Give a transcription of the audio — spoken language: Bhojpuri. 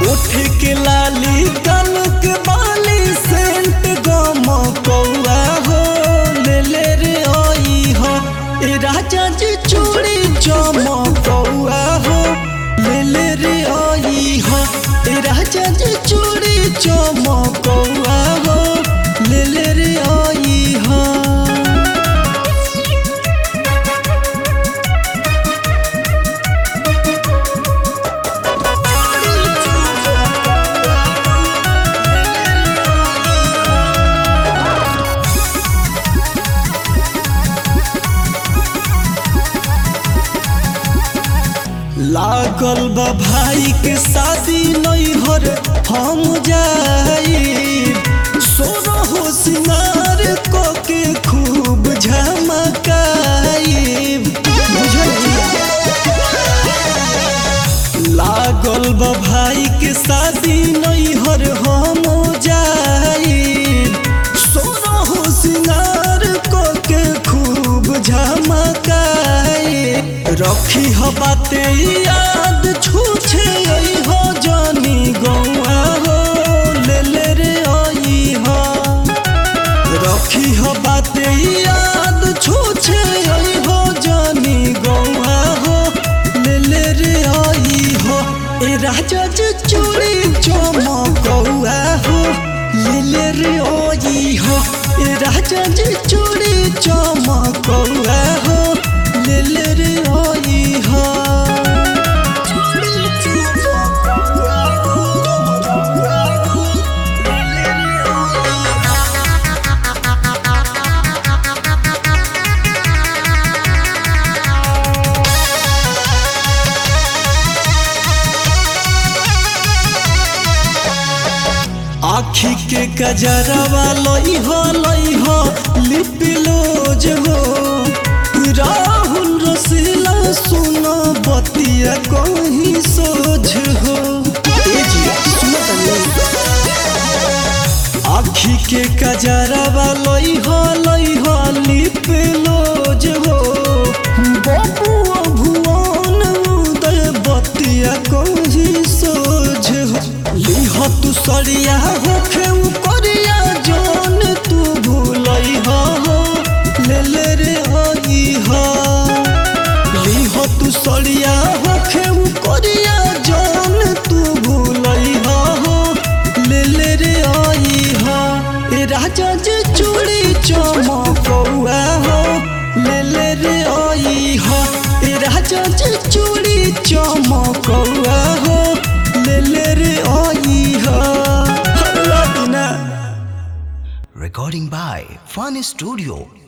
उठ के लाली कल के बाली सेंट गम कौआ हो ले ले रे आई हो ए राजा जी चूड़ी चम कौआ हो ले ले रे आई हो ए राजा जी चूड़ी चम कौआ हो ले ले रे आई हो लागल बा भाई के शादी नैहर हम जाई सोना हो सिंगार को के खूब झमकाई लागल बा भाई के शादी नैहर हम जाई सोना हो सिंगार को के खूब झमकाई रखी हो बाते याद छूछे आई हो जानी गौआ हो ले ले रे आई हो रखी हो बाते याद छूछे आई हो जानी गौआ हो ले ले रे आई हो ए राजा जी चूड़ी चमकौआ हो ले ले रे आई हो ए राजा जी चूड़ी चमकौआ हो ले ले रे आई हो आखी के कजरवा लई हो लई हो लिपिलोज हो राहुल रसीला सुना बतिया कहीं सोझ हो ए जी सुनो तनी आखी के कजरवा लई हो लई हो लिपिलोज हो बबुआ भुवन उदय बतिया कहीं सोझ हो लिह तू सरिया होखे उ करिया जान तू भूलई हो ले ले रे आई हो लिह तू सरिया होखे उ करिया जान तू भूलई हो ले ले रे आई हो ए राजा जी चूड़ी चमकौआ हो ले ले रे आई हो ए राजा जी चूड़ी चमकौआ हो ले ले रे आई हो हल्ला दिना Recording by Fun Studio